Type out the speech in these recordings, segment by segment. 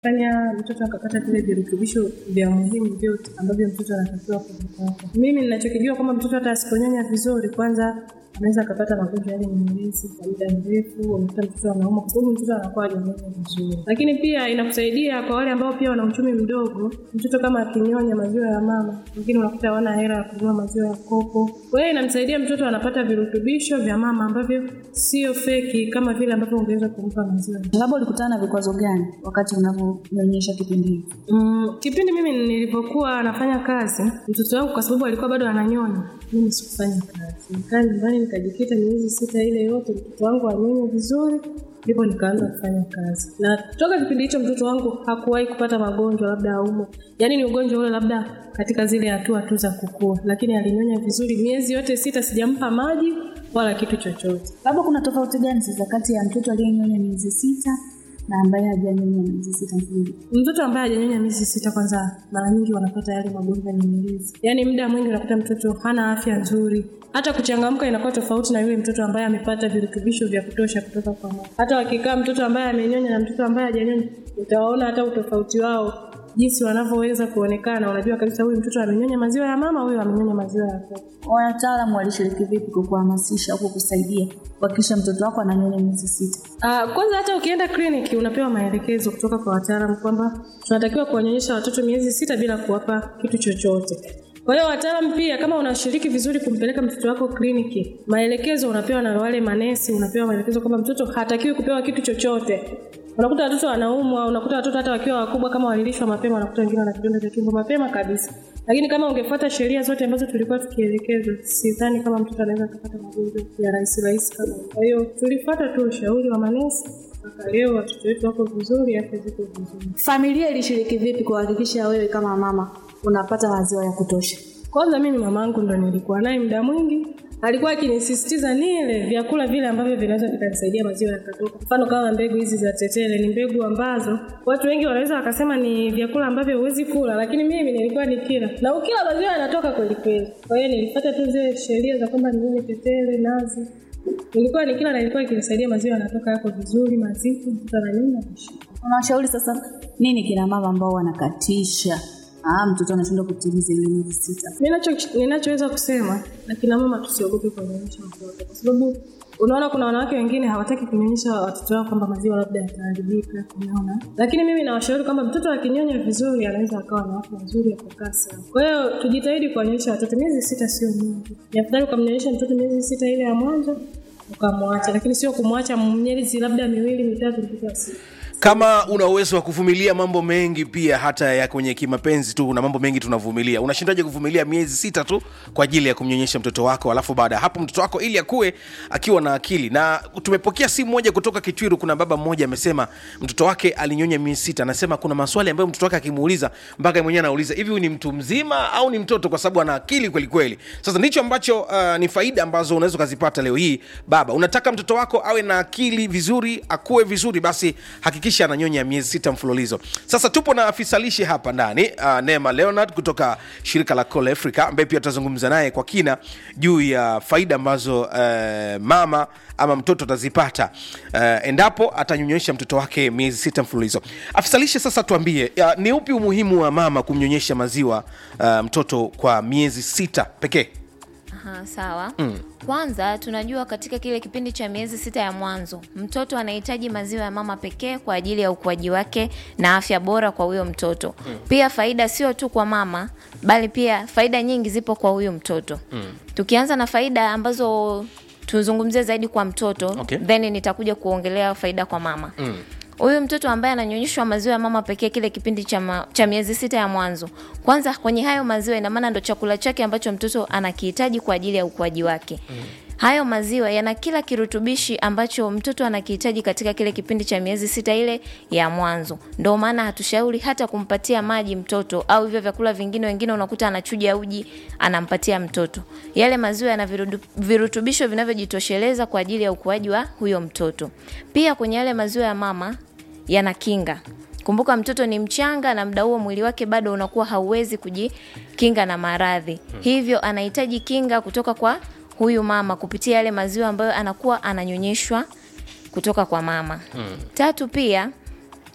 fanya mtoto akapata vile virutubisho vya muhimu vyote ambavyo mtoto anatakiwa kuvipata. Mimi ninachokijua kwamba mtoto hata asiponyonya vizuri, kwanza anaweza akapata magonjwa yale nyemelezi kwa muda mrefu, unakuta mtoto anauma kwa sababu mtoto anakuwa hajanyonya vizuri. Lakini pia inakusaidia kwa wale ambao pia wana uchumi mdogo, mtoto kama akinyonya maziwa ya mama, wengine unakuta hawana hela ya kununua maziwa ya kopo. Kwa hiyo inamsaidia mtoto anapata virutubisho vya mama ambavyo sio feki kama vile ambavyo ungeweza kumpa maziwa Labda ulikutana na vikwazo gani wakati unavyonyonyesha kipindi hiki? Mm, kipindi mimi nilivyokuwa nafanya kazi, mtoto wangu kwa sababu alikuwa bado ananyonya, mimi sikufanya kazi. Nikaa nyumbani nikajikita miezi sita ile yote mtoto wangu anyonye vizuri, ndipo nikaanza kufanya kazi. Na toka kipindi hicho mtoto wangu hakuwahi kupata magonjwa labda aumo, yaani ni ugonjwa ule labda katika zile hatua tu za kukua, lakini alinyonya vizuri miezi yote sita, sijampa maji wala kitu chochote. Labda kuna tofauti gani sasa kati ya mtoto aliyenyonya miezi sita na ambaye hajanyonya miezi sita mfululizo? Mtoto ambaye hajanyonya miezi sita, kwanza mara nyingi wanapata yale magonjwa nyemelezi, yaani muda mwingi unakuta mtoto hana afya nzuri, hata kuchangamka inakuwa tofauti na yule mtoto ambaye amepata virutubisho vya kutosha kutoka kwa mama. Hata wakikaa mtoto ambaye amenyonya na mtoto ambaye hajanyonya, utawaona hata utofauti wao jinsi wanavyoweza kuonekana. Unajua kabisa huyu mtoto amenyonya maziwa ya mama, huyu amenyonya maziwa ya baba. Wataalamu walishiriki vipi kwa kuhamasisha au kukusaidia kuhakikisha mtoto wako ananyonya miezi sita? Uh, kwanza hata ukienda kliniki unapewa maelekezo kutoka kwa wataalamu kwamba tunatakiwa kuwanyonyesha watoto miezi sita bila kuwapa kitu chochote. Kwa hiyo wataalamu pia, kama unashiriki vizuri kumpeleka mtoto wako kliniki, maelekezo unapewa na wale manesi, unapewa maelekezo kwamba mtoto hatakiwi kupewa kitu chochote. Unakuta watoto wanaumwa, unakuta watoto hata wakiwa wakubwa, kama walilishwa mapema, unakuta wengine wana kidonda cha tumbo mapema kabisa. Lakini kama ungefuata sheria zote ambazo tulikuwa tukielekezwa, sidhani kama mtoto anaweza kupata magonjwa ya rahisi rahisi kama hiyo. Kwa hiyo tulifuata tu ushauri wa manesi, mpaka leo watoto wetu wako vizuri, afya ziko vizuri. Familia ilishiriki vipi kuhakikisha wewe kama mama unapata maziwa ya kutosha? Kwanza mimi mamangu ndo nilikuwa naye muda mwingi, alikuwa akinisisitiza nile vyakula vile ambavyo vinaweza vikanisaidia maziwa yakatoka. Mfano kama mbegu hizi za tetele, ni mbegu ambazo watu wengi wanaweza wakasema ni vyakula ambavyo huwezi kula, lakini mimi nilikuwa nikila na ukila maziwa yanatoka kweli kweli. Kwa hiyo nilifuata tu zile sheria za kwamba nile tetele, nazi nilikuwa nikila na ilikuwa ikinisaidia maziwa yanatoka yako vizuri, mazito, mtoto ananyonya vizuri. Unawashauri sasa nini kina mama ambao wanakatisha ah, mtoto anashindwa kutimiza ile miezi sita? Ninacho- ninachoweza kusema akina mama tusiogope kuwanyonyesha watoto, kwa sababu unaona kuna wanawake wengine hawataki kunyonyesha watoto wao kwamba maziwa labda yataharibika, unaona. Lakini mimi nawashauri kwamba mtoto akinyonya vizuri anaweza akawa na afya nzuri ya kukaa sawa. Kwa hiyo tujitahidi kuwanyonyesha watoto. Miezi sita sio mingi, ni afadhali ukamnyonyesha mtoto miezi sita ile ya mwanzo ukamwacha, lakini sio kumwacha miezi labda miwili mitatu mtoto asi kama una uwezo wa kuvumilia mambo mengi pia hata ya kwenye kimapenzi tu kuna mambo mengi tunavumilia unashindaje kuvumilia miezi sita tu kwa ajili ya kumnyonyesha mtoto wako alafu baada ya hapo mtoto wako ili akuwe akiwa na akili na tumepokea simu moja kutoka kitwiru kuna baba mmoja amesema mtoto wake alinyonya miezi sita anasema kuna maswali ambayo mtoto wake akimuuliza mpaka yeye mwenyewe anauliza hivi huyu ni mtu mzima au ni mtoto kwa sababu ana akili kweli kweli sasa ndicho ambacho uh, ni faida ambazo unaweza ukazipata leo hii baba unataka mtoto wako awe na akili vizuri akuwe vizuri basi hakikisha ananyonya miezi sita mfululizo sasa tupo na afisa lishe hapa ndani uh, neema leonard kutoka shirika la Call africa ambaye pia tutazungumza naye kwa kina juu ya faida ambazo uh, mama ama mtoto atazipata uh, endapo atanyonyesha mtoto wake miezi sita mfululizo afisa lishe sasa tuambie uh, ni upi umuhimu wa mama kumnyonyesha maziwa uh, mtoto kwa miezi sita pekee Aha, sawa mm. Kwanza tunajua katika kile kipindi cha miezi sita ya mwanzo mtoto anahitaji maziwa ya mama pekee kwa ajili ya ukuaji wake na afya bora kwa huyo mtoto mm. Pia faida sio tu kwa mama bali pia faida nyingi zipo kwa huyo mtoto mm. Tukianza na faida ambazo tuzungumzie zaidi kwa mtoto Okay. then nitakuja kuongelea faida kwa mama mm huyu mtoto ambaye ananyonyeshwa maziwa ya mama pekee kile kipindi cha, ma, cha miezi sita ya mwanzo kwanza kwenye hayo maziwa ina maana ndo chakula chake ambacho mtoto anakihitaji kwa ajili ya ukuaji wake mm. hayo maziwa yana kila kirutubishi ambacho mtoto anakihitaji katika kile kipindi cha miezi sita ile ya mwanzo ndo maana hatushauri hata kumpatia maji mtoto au hivyo vyakula vingine wengine unakuta anachuja uji anampatia mtoto yale maziwa yana virudu- virutubisho vinavyojitosheleza kwa ajili ya ukuaji wa huyo mtoto pia kwenye yale maziwa ya mama yana kinga kumbuka mtoto ni mchanga na muda huo mwili wake bado unakuwa hauwezi kujikinga na maradhi hivyo anahitaji kinga kutoka kwa huyu mama kupitia yale maziwa ambayo anakuwa ananyonyeshwa kutoka kwa mama tatu pia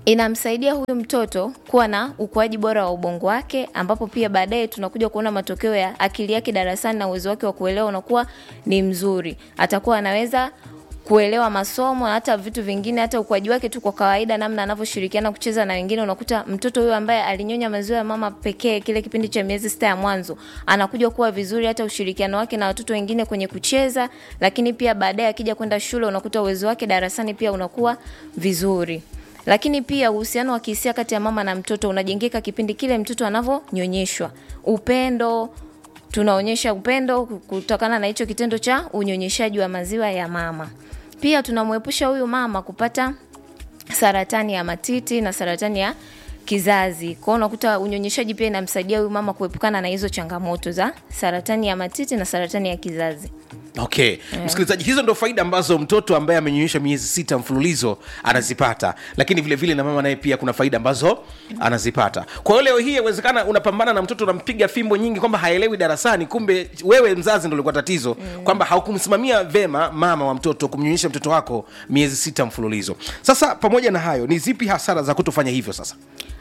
inamsaidia huyu mtoto kuwa na ukuaji bora wa ubongo wake ambapo pia baadaye tunakuja kuona matokeo ya akili yake darasani na uwezo wake wa kuelewa unakuwa ni mzuri atakuwa anaweza kuelewa masomo na hata vitu vingine hata ukuaji wake tu kwa kawaida namna anavyoshirikiana kucheza na wengine unakuta mtoto huyo ambaye alinyonya maziwa ya mama pekee kile kipindi cha miezi sita ya mwanzo anakuja kuwa vizuri hata ushirikiano wake na watoto wengine kwenye kucheza lakini pia baadaye akija kwenda shule unakuta uwezo wake darasani pia unakuwa vizuri lakini pia uhusiano wa kihisia kati ya mama na mtoto unajengeka kipindi kile mtoto anavyonyonyeshwa upendo tunaonyesha upendo kutokana na hicho kitendo cha unyonyeshaji wa maziwa ya mama pia tunamwepusha huyu mama kupata saratani ya matiti na saratani ya kizazi kwao unakuta unyonyeshaji pia inamsaidia huyu mama kuepukana na hizo changamoto za saratani ya matiti na saratani ya kizazi okay yeah. msikilizaji hizo ndo faida ambazo mtoto ambaye amenyonyesha miezi sita mfululizo anazipata lakini vile vile na mama naye pia kuna faida ambazo anazipata kwa hiyo leo hii yawezekana unapambana na mtoto unampiga fimbo nyingi kwamba haelewi darasani kumbe wewe mzazi ndo ulikuwa tatizo mm. kwamba haukumsimamia vema mama wa mtoto kumnyonyesha mtoto wako miezi sita mfululizo sasa pamoja na hayo ni zipi hasara za kutofanya hivyo sasa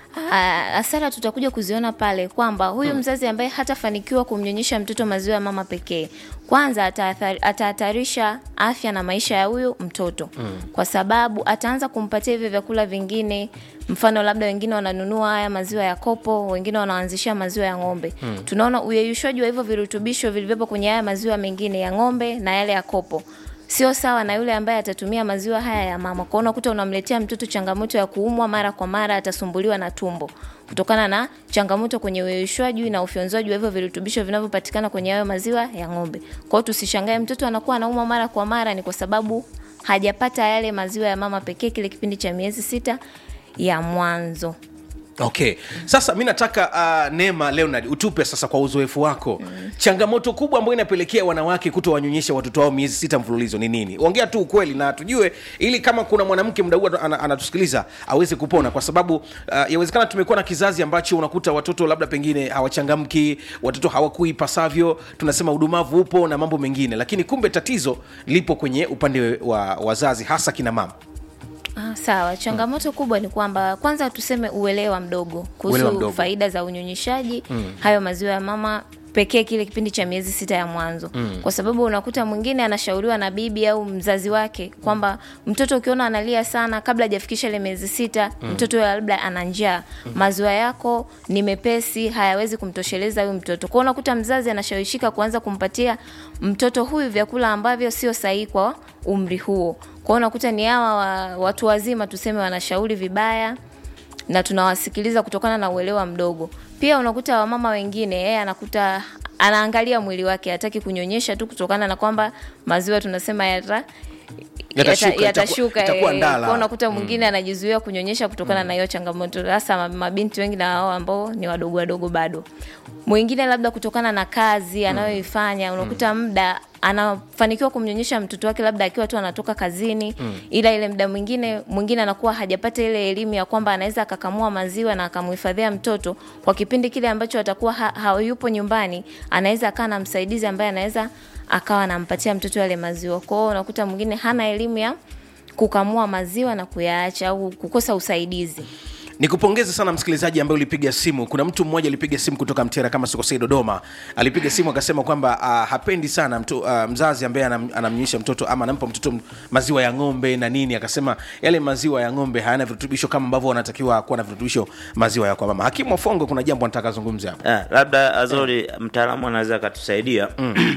Ah, hasara tutakuja kuziona pale kwamba huyu hmm. mzazi ambaye hatafanikiwa kumnyonyesha mtoto maziwa ya mama pekee kwanza ataathari- atahatarisha afya na maisha ya huyu mtoto hmm. kwa sababu ataanza kumpatia hivyo vyakula vingine mfano labda wengine wananunua haya maziwa ya kopo wengine wanaanzishia maziwa ya ng'ombe hmm. tunaona uyeyushwaji wa hivyo virutubisho vilivyopo kwenye haya maziwa mengine ya ng'ombe na yale ya kopo sio sawa na yule ambaye atatumia maziwa haya ya mama kwao unakuta unamletea mtoto changamoto ya kuumwa mara kwa mara atasumbuliwa na tumbo kutokana na changamoto kwenye uyeyushwaji na ufyonzwaji wa hivyo virutubisho vinavyopatikana kwenye hayo maziwa ya ng'ombe kwao tusishangae mtoto anakuwa anaumwa mara kwa mara ni kwa sababu hajapata yale maziwa ya mama pekee kile kipindi cha miezi sita ya mwanzo okay sasa mi nataka uh, neema leonard utupe sasa kwa uzoefu wako mm. changamoto kubwa ambayo inapelekea wanawake kuto wanyonyesha watoto wao miezi sita mfululizo ni nini ongea tu ukweli na tujue ili kama kuna mwanamke mda huu ana- anatusikiliza aweze kupona kwa sababu uh, yawezekana tumekuwa na kizazi ambacho unakuta watoto labda pengine hawachangamki watoto hawakui pasavyo tunasema udumavu upo na mambo mengine lakini kumbe tatizo lipo kwenye upande wa wazazi hasa kina mama Ah, sawa changamoto kubwa ni kwamba kwanza tuseme uelewa mdogo Uelewa kuhusu mdogo. faida za unyonyeshaji mm. hayo maziwa ya mama pekee kile kipindi cha miezi sita ya mwanzo mm. kwa sababu unakuta mwingine anashauriwa na bibi au mzazi wake kwamba mtoto ukiona analia sana kabla hajafikisha ile miezi sita mm. mtoto huyo labda ana njaa mm. maziwa yako ni mepesi hayawezi kumtosheleza huyu mtoto kwao unakuta mzazi anashawishika kuanza kumpatia mtoto huyu vyakula ambavyo sio sahihi kwa umri huo kwao unakuta ni hawa wa, watu wazima tuseme wanashauri vibaya na tunawasikiliza kutokana na uelewa mdogo pia unakuta wamama wengine yeye anakuta anaangalia mwili wake hataki kunyonyesha tu kutokana na kwamba maziwa tunasema yata Yatashuka, yata- yatashuka itakuwa- itakuwa eh, ndala. kwa unakuta mwingine anajizuia kunyonyesha kutokana na hiyo changamoto hasa ma- mabinti wengi na wao ambao ni wadogo wadogo bado mwingine labda kutokana na kazi anayoifanya unakuta muda anafanikiwa kumnyonyesha mtoto wake labda akiwa tu anatoka kazini mm. ila ile muda mwingine mwingine anakuwa hajapata ile elimu ya kwamba anaweza akakamua maziwa na akamhifadhia mtoto kwa kipindi kile ambacho atakuwa ha, hayupo nyumbani anaweza akaa na msaidizi ambaye anaweza akawa anampatia mtoto yale maziwa kwao unakuta mwingine hana elimu ya kukamua maziwa na kuyaacha au kukosa usaidizi nikupongeze sana msikilizaji ambaye ulipiga simu kuna mtu mmoja alipiga simu kutoka mtera kama sikosei dodoma alipiga simu akasema kwamba uh, hapendi sana mtu, uh, mzazi ambaye anam, anamnyonyesha mtoto ama anampa mtoto m- maziwa ya ng'ombe na nini akasema yale maziwa ya ng'ombe hayana virutubisho kama ambavyo wanatakiwa kuwa na virutubisho maziwa ya kwa mama hakimu wafongo kuna jambo anataka azungumze hapa Ah, labda azori mtaalamu anaweza akatusaidia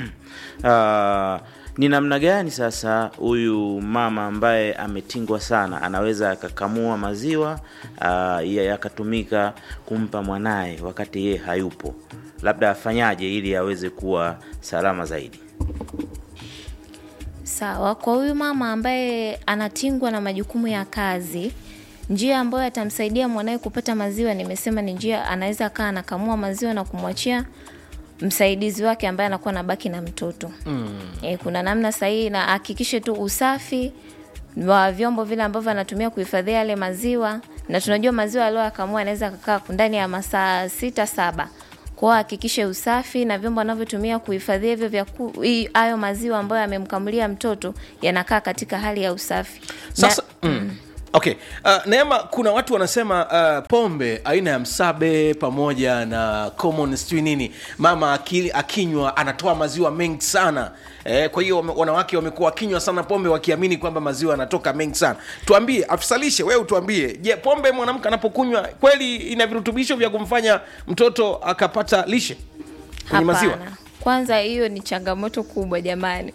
Ah, ni namna gani sasa huyu mama ambaye ametingwa sana anaweza akakamua maziwa ah, ya- yakatumika kumpa mwanaye wakati yeye hayupo labda afanyaje ili aweze kuwa salama zaidi sawa kwa huyu mama ambaye anatingwa na majukumu ya kazi njia ambayo atamsaidia mwanawe kupata maziwa nimesema ni njia anaweza akaa anakamua maziwa na kumwachia msaidizi wake ambaye anakuwa nabaki na mtoto mm. e, kuna namna sahihi na ahakikishe tu usafi wa vyombo vile ambavyo anatumia kuhifadhia yale maziwa na tunajua maziwa aliyoyakamua anaweza kakaa ndani ya masaa sita saba kwao hakikishe usafi na vyombo anavyotumia kuhifadhia hivyo vyaku- hii- hayo maziwa ambayo amemkamulia mtoto yanakaa katika hali ya usafi sasa mm. okay uh, neema kuna watu wanasema uh, pombe aina ya msabe pamoja na common sijui nini mama aki, akinywa anatoa maziwa mengi sana eh, kwa hiyo wame- wanawake wamekuwa wakinywa sana pombe wakiamini kwamba maziwa yanatoka mengi sana tuambie afisalishe wewe tuambie je pombe mwanamke anapokunywa kweli ina virutubisho vya kumfanya mtoto akapata lishe kwenye maziwa Hapana. Kwanza hiyo ni changamoto kubwa jamani.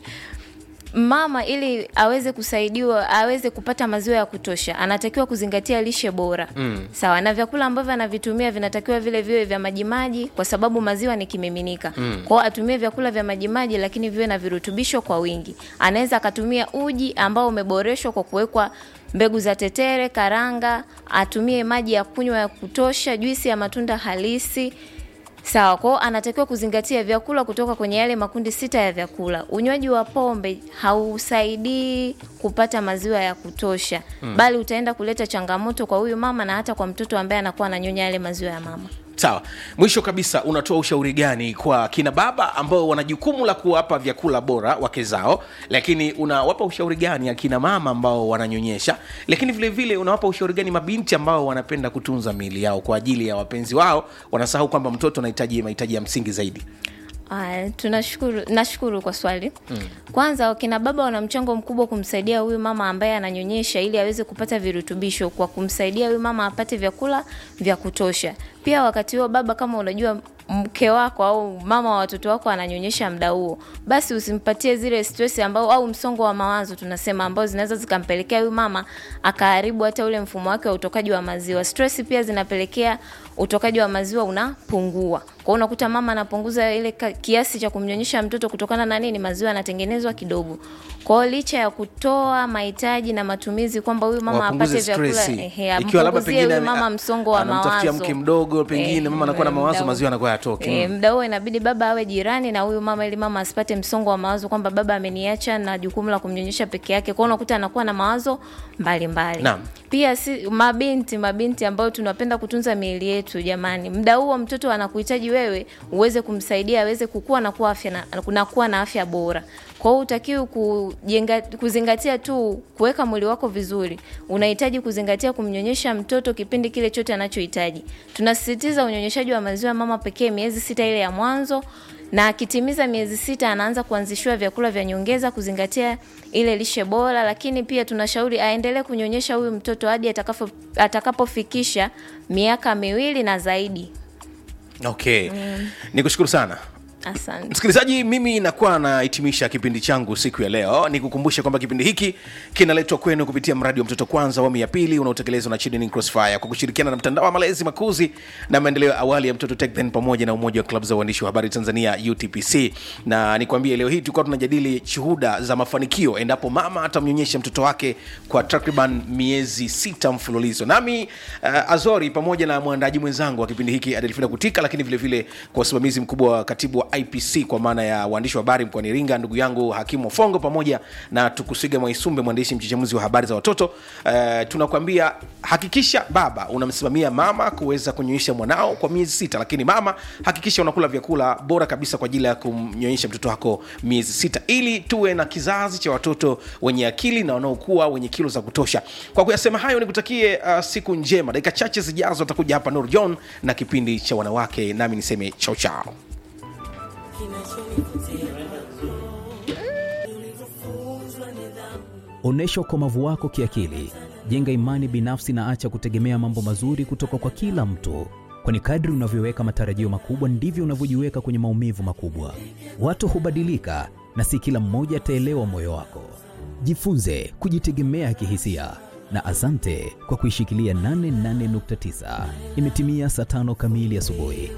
Mama ili aweze kusaidiwa aweze kupata maziwa ya kutosha anatakiwa kuzingatia lishe bora mm. Sawa, na vyakula ambavyo anavitumia vinatakiwa vile viwe vya majimaji, kwa sababu maziwa ni kimiminika mm. Kwao atumie vyakula vya majimaji, lakini viwe na virutubisho kwa wingi. Anaweza akatumia uji ambao umeboreshwa kwa kuwekwa mbegu za tetere, karanga, atumie maji ya kunywa ya kutosha, juisi ya matunda halisi Sawa, kwao anatakiwa kuzingatia vyakula kutoka kwenye yale makundi sita ya vyakula. Unywaji wa pombe hausaidii kupata maziwa ya kutosha mm. bali utaenda kuleta changamoto kwa huyu mama na hata kwa mtoto ambaye anakuwa ananyonya yale maziwa ya mama. sawa mwisho kabisa unatoa ushauri gani kwa kina baba ambao wana jukumu la kuwapa vyakula bora wake zao lakini unawapa ushauri gani akina mama ambao wananyonyesha lakini vile vile unawapa ushauri gani mabinti ambao wanapenda kutunza miili yao kwa ajili ya wapenzi wao wanasahau kwamba mtoto anahitaji mahitaji ya msingi zaidi Aya, tunashukuru nashukuru kwa swali mm. Kwanza wakina baba wana mchango mkubwa kumsaidia huyu mama ambaye ananyonyesha ili aweze kupata virutubisho kwa kumsaidia huyu mama apate vyakula vya kutosha. Pia wakati huo baba, kama unajua mke wako au mama wa watoto wako ananyonyesha muda huo, basi usimpatie zile stress ambao au msongo wa mawazo tunasema, ambao zinaweza zikampelekea huyu mama akaharibu hata ule mfumo wake wa utokaji wa maziwa. Stress pia zinapelekea utokaji wa maziwa unapungua. Kwa hiyo unakuta mama anapunguza ile ka- kiasi cha kumnyonyesha mtoto kutokana na nini? Maziwa yanatengenezwa kidogo. Kwa hiyo licha ya kutoa mahitaji na matumizi kwamba huyu mama Wapunguze apate vyakula, stresi. ehe, Ikiwa labda ampunguzie pengine huyu mama ame- msongo wa anamtafutia mawazo. mke mdogo, pengine mama anakuwa na mawazo, muda huo- maziwa yanakuwa hayatoki. Eh, Mm. muda huo inabidi baba awe jirani na huyu mama ili mama asipate msongo wa mawazo kwamba baba ameniacha na jukumu la kumnyonyesha peke yake. Kwa hiyo unakuta anakuwa na mawazo mbalimbali. Naam. Pia si mabinti mabinti ambao tunapenda kutunza miili yetu jamani. Muda huo mtoto anakuhitaji wewe uweze kumsaidia aweze kukua na kuwa afya na, na kuwa na afya bora. Kwa hiyo utakiwi kujenga kuzingatia tu kuweka mwili wako vizuri. Unahitaji kuzingatia kumnyonyesha mtoto kipindi kile chote anachohitaji. Tunasisitiza unyonyeshaji wa maziwa ya mama pekee miezi sita ile ya mwanzo na akitimiza miezi sita anaanza kuanzishiwa vyakula vya nyongeza kuzingatia ile lishe bora, lakini pia tunashauri aendelee kunyonyesha huyu mtoto hadi atakapo atakapofikisha miaka miwili na zaidi. okay nikushukuru sana Asante. msikilizaji mimi nakuwa nahitimisha kipindi changu siku ya leo nikukumbushe kwamba kipindi hiki kinaletwa kwenu kupitia mradi wa mtoto kwanza awamu ya pili unaotekelezwa na Children in Crossfire kwa kushirikiana na mtandao wa malezi makuzi na maendeleo ya awali ya mtoto TechThen pamoja na umoja wa klabu za uandishi wa habari tanzania utpc na nikwambie leo hii tulikuwa tunajadili shuhuda za mafanikio endapo mama atamnyonyesha mtoto wake kwa takriban miezi sita mfululizo nami uh, azori pamoja na mwandaji mwenzangu wa kipindi hiki adelfina kutika lakini vile vile kwa usimamizi mkubwa wa katibu wa ipc kwa maana ya waandishi wa habari mkoani iringa ndugu yangu hakimu fongo pamoja na tukusiga mwaisumbe mwandishi mchechemuzi wa habari za watoto uh, tunakwambia hakikisha baba unamsimamia mama kuweza kunyonyesha mwanao kwa miezi sita lakini mama hakikisha unakula vyakula bora kabisa kwa ajili ya kumnyonyesha mtoto wako miezi sita ili tuwe na kizazi cha watoto wenye akili na wanaokuwa wenye kilo za kutosha kwa kuyasema hayo nikutakie uh, siku njema dakika chache zijazo atakuja hapa nur john na kipindi cha wanawake nami niseme chao chao Onyesha ukomavu wako kiakili, jenga imani binafsi na acha kutegemea mambo mazuri kutoka kwa kila mtu, kwani kadri unavyoweka matarajio makubwa ndivyo unavyojiweka kwenye maumivu makubwa. Watu hubadilika na si kila mmoja ataelewa moyo wako. Jifunze kujitegemea kihisia na asante kwa kuishikilia 88.9. Imetimia saa tano kamili asubuhi.